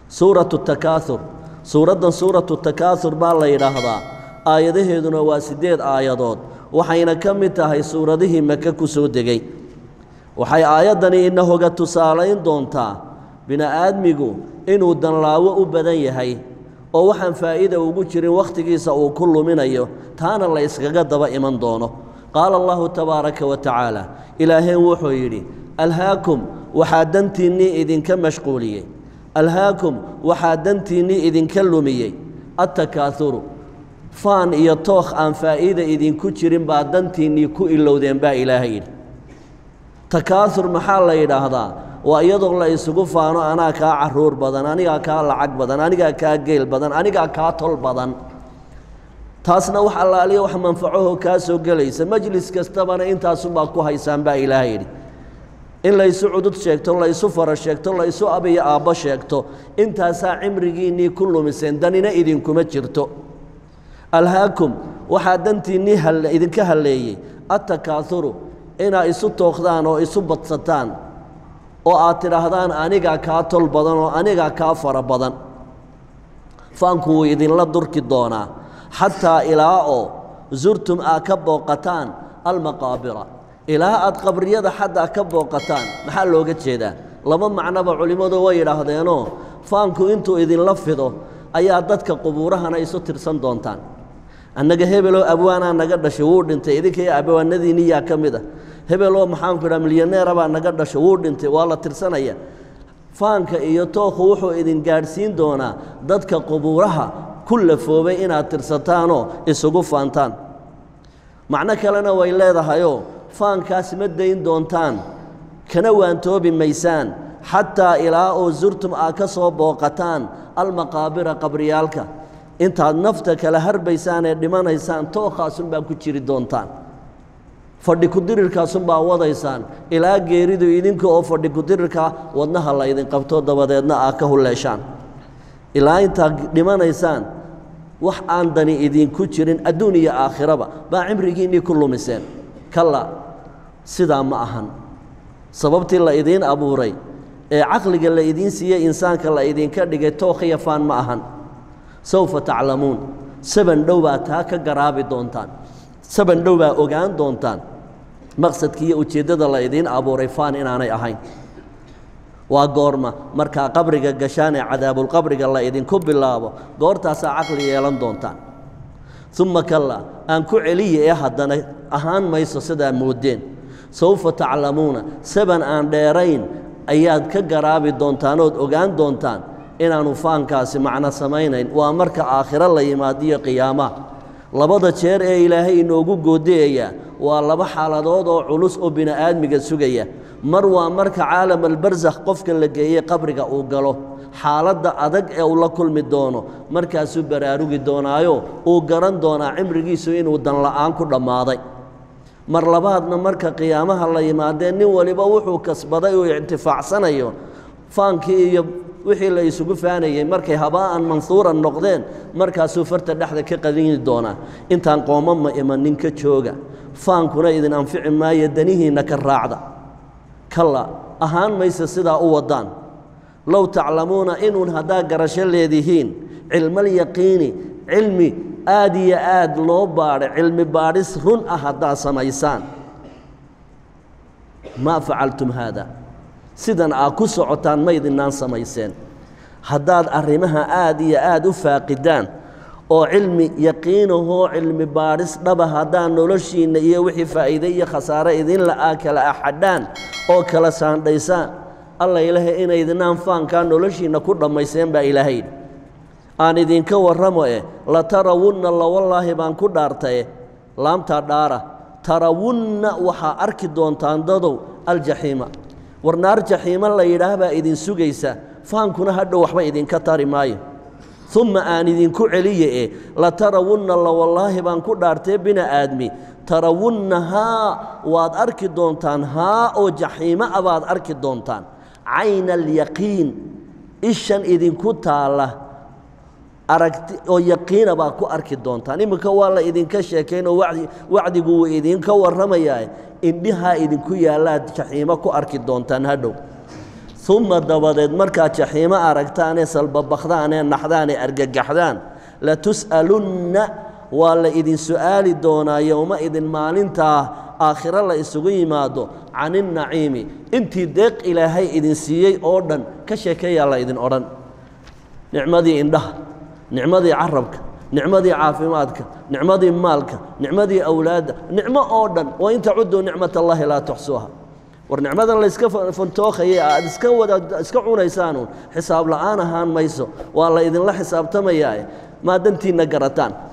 suuratu takaaur suuraddan suuratu takaaur baa la yidhaahdaa aayadaheeduna waa siddeed aayadood waxayna ka mid tahay suuradihii maka ku soo degay waxay aayaddani inahoga tusaalayn doontaa bini'aadmigu inuu danlaawo u badan yahay oo waxaan faa'iida ugu jirin wakhtigiisa uu ku luminayo taana la yskaga daba iman doono qaala allahu tabaaraka wa tacaala ilaaheen wuxuu yidhi alhaakum waxaa dantiinnii idinka mashquuliyey alhaakum waxaa dantiinnii idinka lumiyey attakaahuru faan iyo tookh aan faa'iida idinku jirin baa dantiinnii ku ilowdeen baa ilaahay yidhi takaahur maxaa la yidhaahdaa waa iyadoo la isugu faano anaa kaa caruur badan anigaa kaa lacag badan anigaa kaa geel badan anigaa kaa tol badan taasna wax allaaliya wax manfacaho kaa soo gelaysa majlis kastabana intaasunbaa ku haysaan baa ilaahay yidhi in laysu cudud sheegto laysu fara sheegto laysu abiyo aabbo sheegto intaasaa cimrigiinnii ku lumiseen danina idinkuma jirto alhaakum waxaa dantiinnii idinka halleeyey attakaahuru inaa isu tookdaan oo isu badsataan oo aad tidhaahdaan anigaa kaa tol badan oo anigaa kaa fara badan faanku wuu idinla durki doonaa xataa ilaa oo surtum aad ka booqataan almaqaabira ilaa aad qabriyada xataa ka booqataan maxaa looga jeedaa laba macnoba culimmadu way yidhaahdeenoo faanku intuu idinla fido ayaa dadka qubuurahana isu tirsan doontaan annaga hebeloo abwaanaa naga dhashay wuu dhintay idinkaiyo abwaanadiinniyaa ka mid a hebeloo maxaanku idhaha milyaneerabaa naga dhashay wuu dhintay waa la tirsanaya faanka iyo tookhu wuxuu idin gaadhsiin doonaa dadka qubuuraha ku lafoobay inaad tirsataanoo isugu faantaan macno kalena way leedahayoo faankaas ma dayn doontaan kana waantoobi maysaan xataa ilaa oo surtum aad ka soo booqataan almaqaabira qabriyaalka intaad nafta kala harbaysaan ee dhimanaysaan tookhaasunbaa ku jiri doontaan fadhi kudirirkaasunbaa wadaysaan ilaa geeridu idinka oo fadhi kudirirka wadnaha la ydin qabto dabadeedna aad ka hulleeshaan ilaa intaad dhimanaysaan wax aan dani idinku jirin adduun iyo aakhiraba baa cimrigiinnii ku lumiseen kalla sidaa ma ahan sababtii la idiin abuuray ee caqliga la idiin siiyey insaanka la idinka dhigay tookhiya faan ma ahan sawfa taclamuun saban dhow baa taa ka garaabi doontaan saban dhow baa ogaan doontaan maqsadkii iyo ujeeddada la idiin abuuray faan inaanay ahayn waa goorma markaa qabriga gashaan ee cadaabulqabriga la idinku bilaabo goortaasaa caqli yeelan doontaan uma kalla aan ku celiya ee haddana ahaan mayso sidaa moodeen sawfa taclamuuna saban aan dheerayn ayaad ka garaabi doontaan ood ogaan doontaan inaannu faankaasi macno samaynayn waa marka aakhiro la yimaadiyo qiyaamaha labada jeer ee ilaahay inoogu goodiyaya waa laba xaaladood oo culus oo bini'aadmiga sugaya mar waa marka caalam albarsakh qofka la geeyey qabriga uu galo xaaladda adag ee uu la kulmi doono markaasuu baraarugi doonaayo uu garan doonaa cimrigiisu inuu danla'aan ku dhammaaday mar labaadna marka qiyaamaha la yimaadee nin waliba wuxuu kasbaday uu ictifaacsanayo faankii iyo wixii la isugu faanayey markay habaa'an mansuuran noqdeen markaasuu farta dhexda ka qadini doonaa intaan qooma ma imanin ka jooga faankuna idin anfici maayo danihiinna ka raacda kalla ahaan mayse sidaa u waddaan low taclamuuna inuun haddaa garasho leedihiin cilmalyaqiini cilmi aad iyo aad loo baadhay cilmi baadhis run ah haddaad samaysaan maa facaltum haada sidan aad ku socotaan ma ydinaan samayseen haddaad arrimaha aad iyo aad u faaqidaan oo cilmi yaqiinahoo cilmi baadhis dhaba haddaad noloshiinna iyo wixii faa'iide iyo khasaare idinla aa kala axadhaan oo kala saandhaysaan alla ilaahay inaydinaan faankaa noloshiinna ku dhammayseen baa ilaahayidhi aan idinka warramo eh la tarawunna lawallaahi baan ku dhaartaye laamtaa dhaara tarawunna waxaa arki doontaan dadow aljaxiima war naar jaxiimo la yidhaah baa idin sugaysa faankuna hadhow waxba idinka tari maayo umma aan idinku celiye e la tarawunna lawallaahi baan ku dhaartee bini aadmi tarawunnahaa waad arki doontaan haa oo jaxiimo a baad arki doontaan cayna alyaqiin ishan idinku taalla aragti oo yaqiina baad ku arki doontaan iminka waa la idinka sheekaynoo wadi wacdigu wuu idinka warramayaa indhihaa idinku yaallaad jaxiimo ku arki doontaan hadhow uma dabadeed markaad jaxiimo aragtaanee salbabakdaanee naxdaanee argagaxdaan latus'alunna waa la idin su'aali doonaa yowma idin maalintaa aakhiro la isugu yimaado can innaciimi intii deeq ilaahay idin siiyey oo dhan ka sheekeeyaa la idin odhan nicmadii indhaha nicmadii carabka nicmadii caafimaadka nicmadii maalka nicmadii awlaadda nicmo oo dhan wa in tacuduu nicmat allahi laa tuxsuuha war nicmadan layska fantookhaya aad iska wada iska cunaysaanuun xisaab la'aan ahaan mayso waa la idinla xisaabtamayaa maa dantiinna garataan